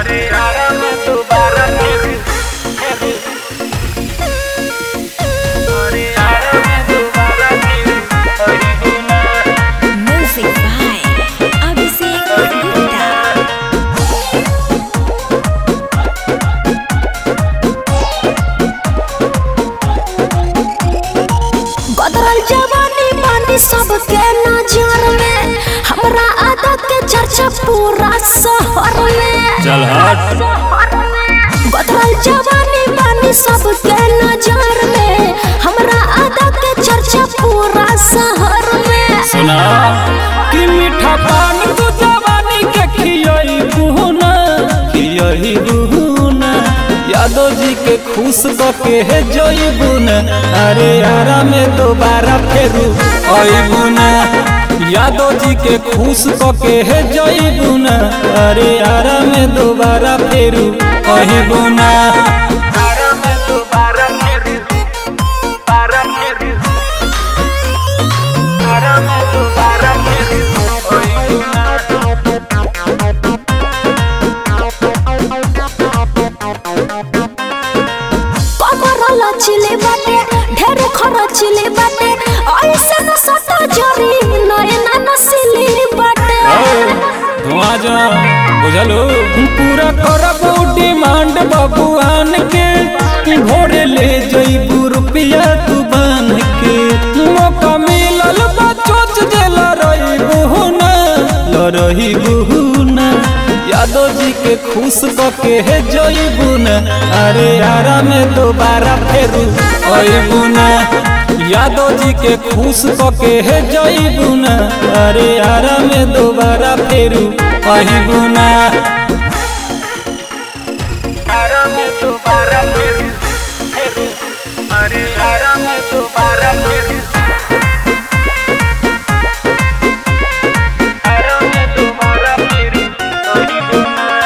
अरे यारा में दोबारा फिर अरे यारा में दोबारा फिर अरे गुना Music by Abhishek Gupta. गदरल जवानी बानी सबके नजर में हमरा आदत के चर्चा पूरा शहर में चल हट गदरल जवानी बानी सबके नजर में हमरा आदत के चर्चा पूरा शहर में सुना कि मीठा पान तू जवानी के खियई बुहना खियई बुहना यादव जी के खुश के है जोई बुना अरे यारा में दोबारा फेरू ओई बुना यादव जी के खुश के है जोई बुना अरे यारा में दोबारा फेरू ओही बुना यारा में दोबारा फेरू दोबारा फेरू यारा में दोबारा फेरू ओही बुना कमर लचले बाटे ढेर खरचले बाटे ऐसे न सता जरी नयना नसिली बाटे धुआं जा बुझलो पूरा करबो डिमांड बबुआन के भोरे ले जईबू रुपया तू बन के मौका मिलल बा चोच देल रही बुहुना लरही बुहुना यादव जी के खुश के है जईबू न अरे यारा में दोबारा फेरू अईबू यादव जी के खुश के है जईबू न अरे यारा में दोबारा फेरू अईबू यारा में दोबारा फेरू फेरू अरे यारा में दोबारा फेरू यारा में दोबारा फेरू अईबू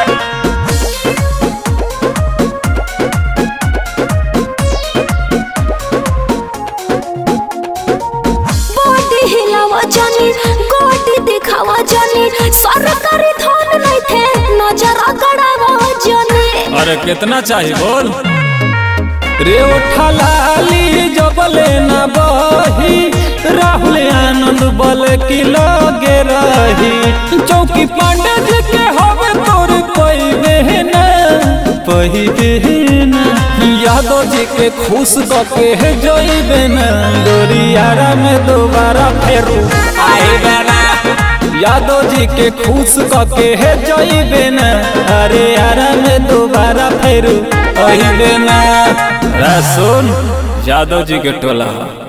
बॉडी हिलावा जानी गोटी दिखावा जानी सरकारी धन नहीं थे नजर गड़ावा जानी अरे कितना चाहिए बोल रे उठलाली जबले न बही राहुल आनंद बल की लगे रही चौकी पांडे जी के हवे तोर कोई बहना पही बहना यादव जी के खुश के है जोई बहना गोरियारा में दोबारा फेरू आए बेना यादव जी के खुश के है जोई बेना अरे यारा में दोबारा फेरू अही बेना रा सुन यादव जी के टोला